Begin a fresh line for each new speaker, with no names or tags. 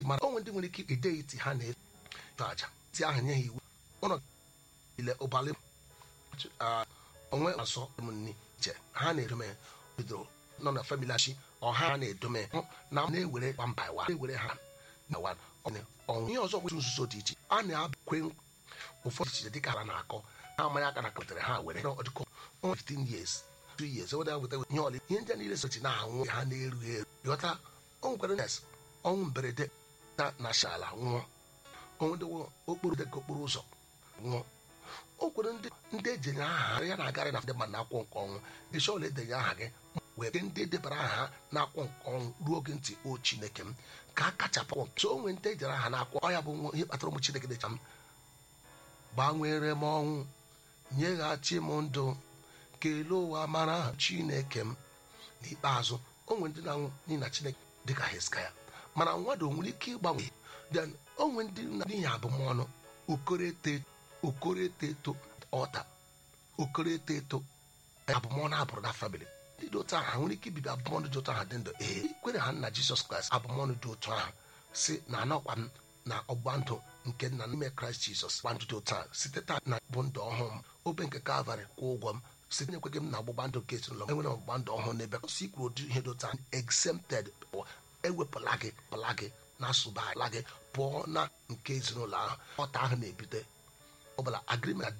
mana onwe ndị nwere ike ide iti ha na-eto aja ti ahụ nye ha iwu ụlọ ile ụbalị onwe asọ ụmụnne iche ha na-edome bidoro nọ na famili achi ọha na-edome na na-ewere one by one na-ewere ha na one ọnwụ ihe ọzọ nwere nzuzo dị iche a na-abakwe ụfọdụ iche dịka ha na-akọ ha amaghị aka na kpụtara ha were ọdịkọ 15 years 2 years weta weta ihe ọlị ihe ndị a niile sochi na-anwụ ha na-eru eru ghọta o nwekwara nes ọnwụ mberede na nashala nwụọ onwe ndị okporo dịka okporo ụzọ nwụọ o kwere ndị ndị ejenye aha ya na-agarị na ndị mmadụ na-akwụ nke ọnwụ isi ọla edenye aha gị wee ndị debara aha na-akwụ nke ọnwụ ruo oge ntị o chineke m ka a kachapụ so onwe ndị ejere aha na-akwụ ọ ya bụ ihe kpatara ụmụ chineke dịcha m gbanwere m ọnwụ nyeghachi m ndụ kelee ụwa mara aha chineke m n'ikpeazụ onwe ndị na-anwụ n'ihi na chineke dịka heskaya mana mmadụ nwere ike ịgbanwe then onwe ndị na n'ihi abụmọnụ okorete okorete eto ọta okorete eto abụmọnụ abụrụ na famili ndị dị otu ahụ ha nwere ike ibibi abụmọnụ dị otu ahụ dị ndụ ee ikwere ha nna jizọs kraịst abụmọnụ dị otu ahụ si na anọkwa m na ọgba ndụ nke nna n'ime kraịst jizọs gba ndụ dị otu ahụ site taa na bụ ndụ ọhụụ m obe nke kalvarị kwụ ụgwọ m site na-ekweghị m na ọgbụgba ndụ nke ezinụlọ m enwere ọgbụgba ndụ ọhụụ n'ebe kwụsị ikwuru ụdị ihe dị otu ahụ exempted ewepụla gị pụla gị na-asụba ala gị pụọ na nke ezinụlọ ahụ ọta ahụ na-ebute ọbụla agrimент